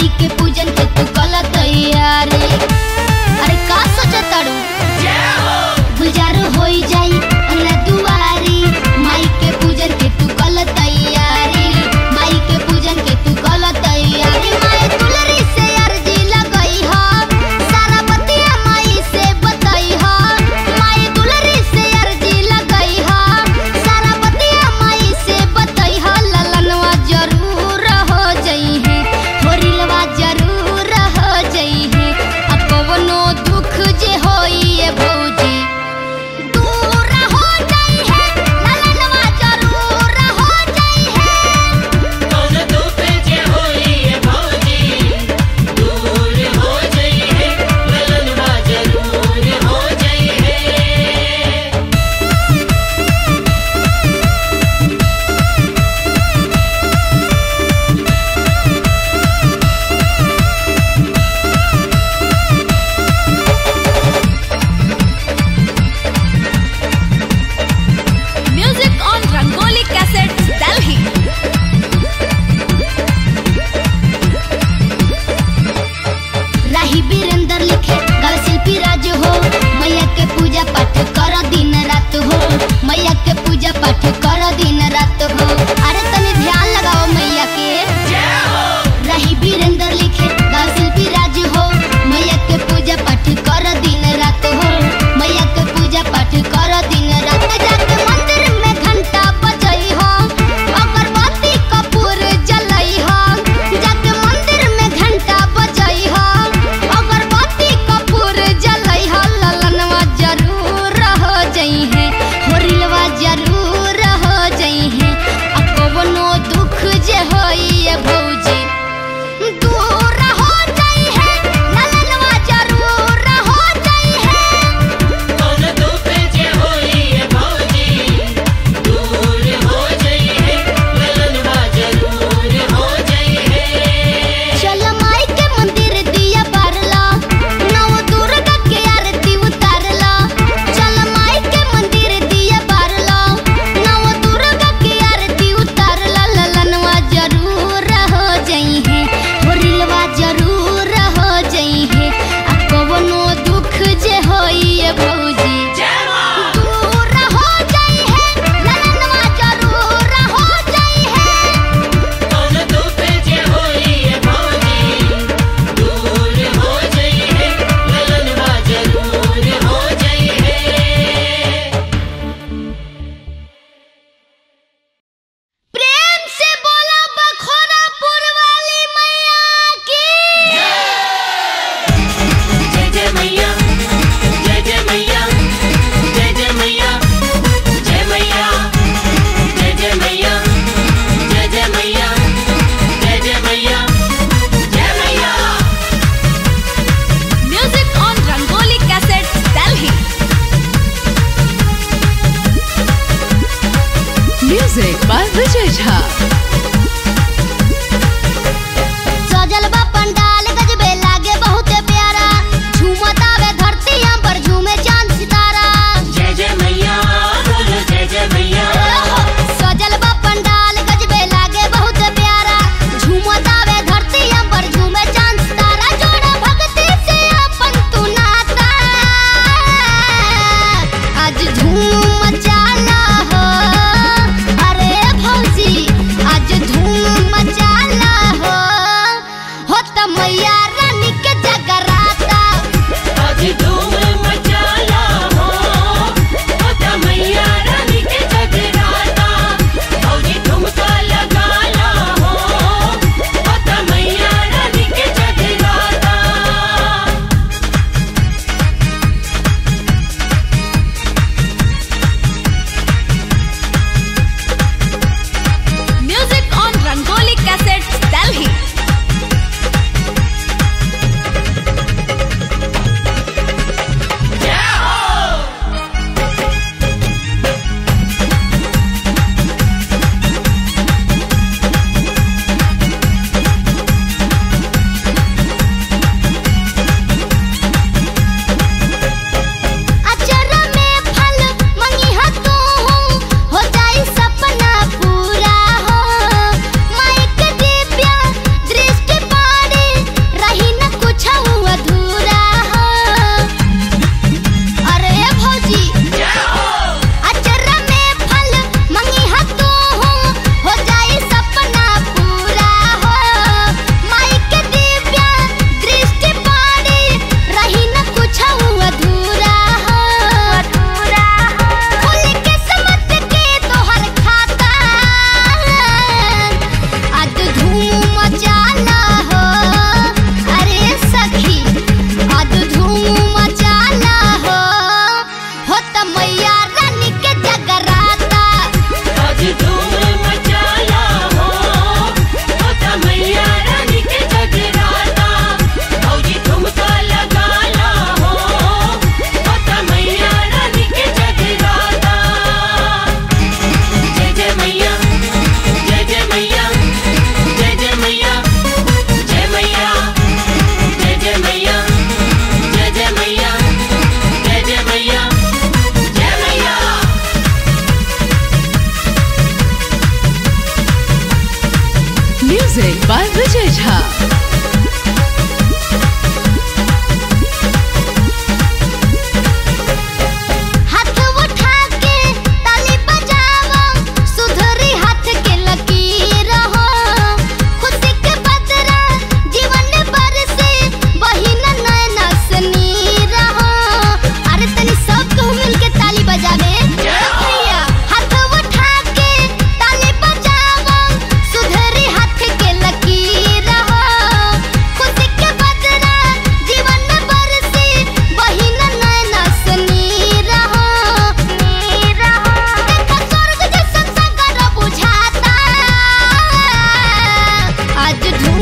माई के पूजन के तू कल तैयारी अरे का सोचताड़ू गुलजार होई जाई हमरा दुआरी माई के पूजन के तू कल तैयारी माई के पूजन के तू कल तैयारी माई दुलरी से अर्जी लगई ह सारा बतिया माई से बतई ह माई दुलरी से अर्जी लगई ह सारा बतिया माई से बतई ह ललनवा जरूर हो जई है होरिलवा जरूर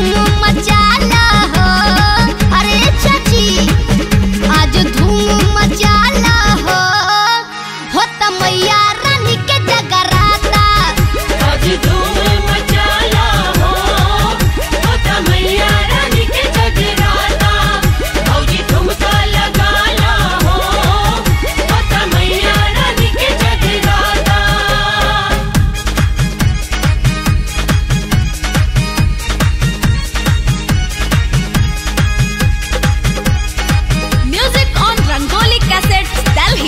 धूम मचाला हो अरे चाची आज धूम मचाला हो हो त मैया रानी के जगराता आज धूम मचाला हो होता मैया रानी के जगराता भौजी ठुमका लगाला हो होता मैया रानी के जगराता Music on Rangoli Cassettes, Delhi.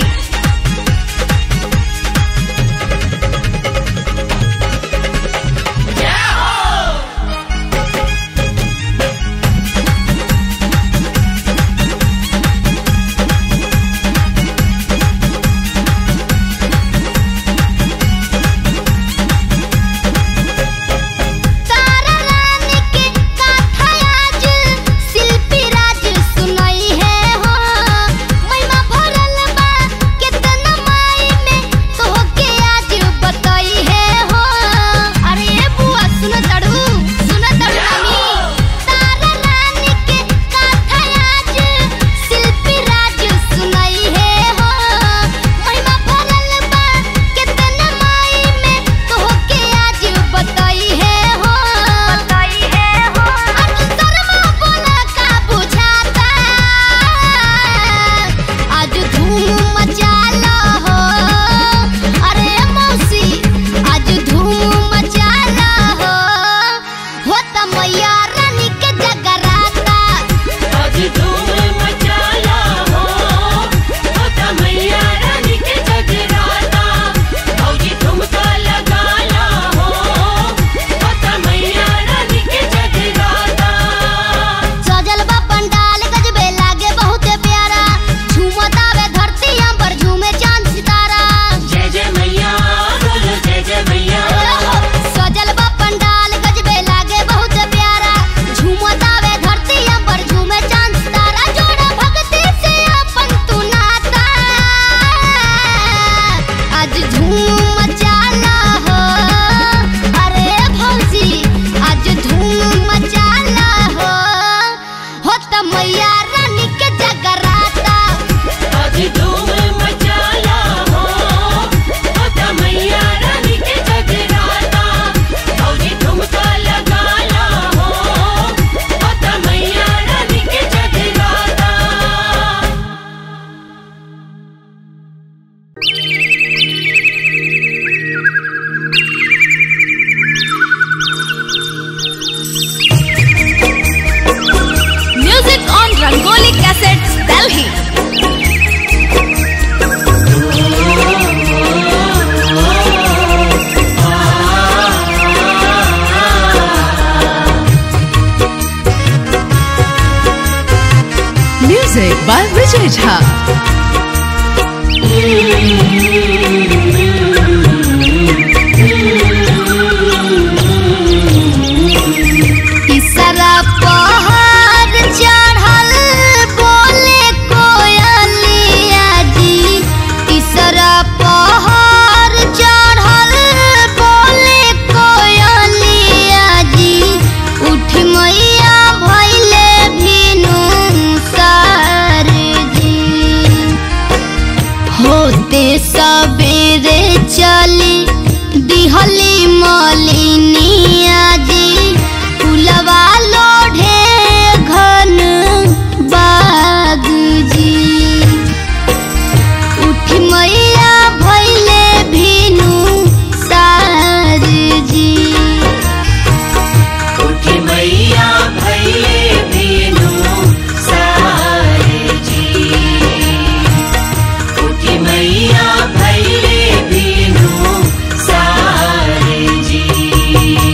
तारा रानी के गाथा आज शिल्पी राज सुनाई है हो महिमा भरल बा कितना माई में तोहके आज बताई है हो अरे ए बुआ सुन तड़ू सुन तड़ू मामी तारा रानी के गाथा आज शिल्पी राज सुनाई है हो महिमा भरल बा कितना माई में तोहके आज बताई है हो बताई है हो आज शर्मा बोला का बुझाता आज धूम मचाला हो अरे मौसी आज धूम मचाला हो हो त मैया रानी के जगराता आज धूम मचाला हो होता मैया रानी के जगराता भौजी ठुमका लगाला हो होता मैया रानी के जगराता सजल बा पंडाल गजबे लागे बहुत प्यारा झूमत आवे धरती अंबर झूमे चांद सितारा जय जय मैया बोलो जय जय मैया सजल बा पंडाल गजबे लागे बहुत प्यारा झूमत आवे धरती अंबर झूमे चांद सितारा जोड़ा भक्ति से अपन तू नाता आज धूम मचाला हो अरे भौजी आज धूम मचाला हो हो त मैया रानी के जगराता आज धूम मचाला हो होता मैया रानी के जगराता भौजी ठुमका लगाला हो होता मैया रानी के जगराता Music on Rangoli Cassettes, Delhi. Music by Vijay Jha. तीसरा पहाड़ चढ़ल बोले कोयलिया जी तीसरा पहाड़ चढ़ल बोले कोयलिया जी उठ मैया भैले भिनु सार जी होते सबेरे चली दिहली मलिनिया जी फुलवा लोढ़े घन बाग जी उठ मैया भैले भिनु सार जी उठ मैया भैले बीनु सारे जी उठ मैया भैले बीनु सारे जी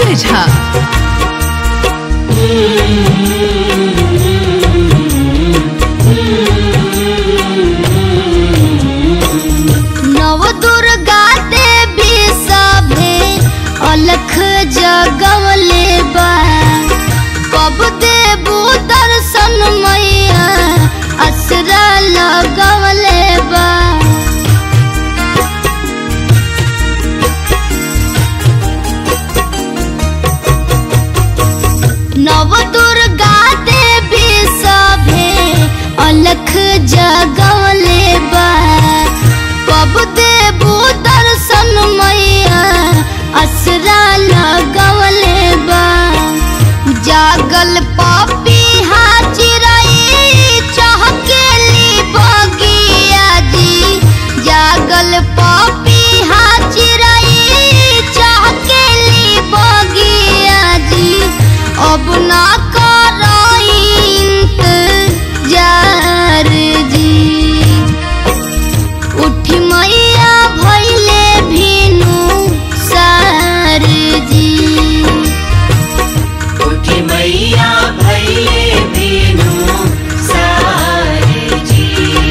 विजय झा नव दुर्गा देवी सभे अलख जगवले बा कब देबू दर्शन मैया असरा लगवले बा नव दुर्गा देवी सभे अलख जगवले बा कब देबू दर्शन मैया असरा लगवले बा जागल पापी हाजिरई चहकेली बगिया जी जागल पापी हाजिरई चहकेली बगिया जी अब ना करई इंतजार जी उठी मैया भैले भीनु सार जी उठी मैया भैले बीनु सारे जी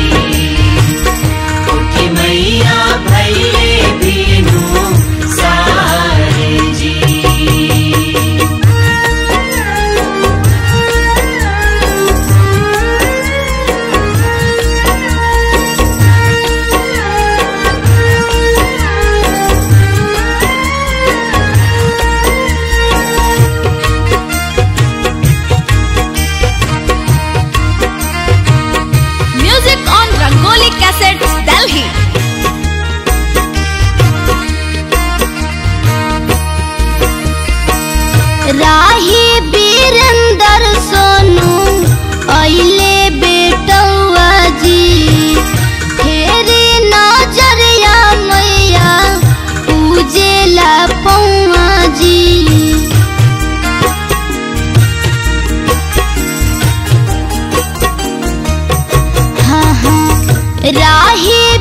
उठी मैया भैले बीनु सारे जी Music on Rangoli Cassettes, Delhi. राही बीरंदर सोनू अइले बेटौआ जी फेरी नजरिया मैया पूजेला पौआ जी हाँ हाँ राही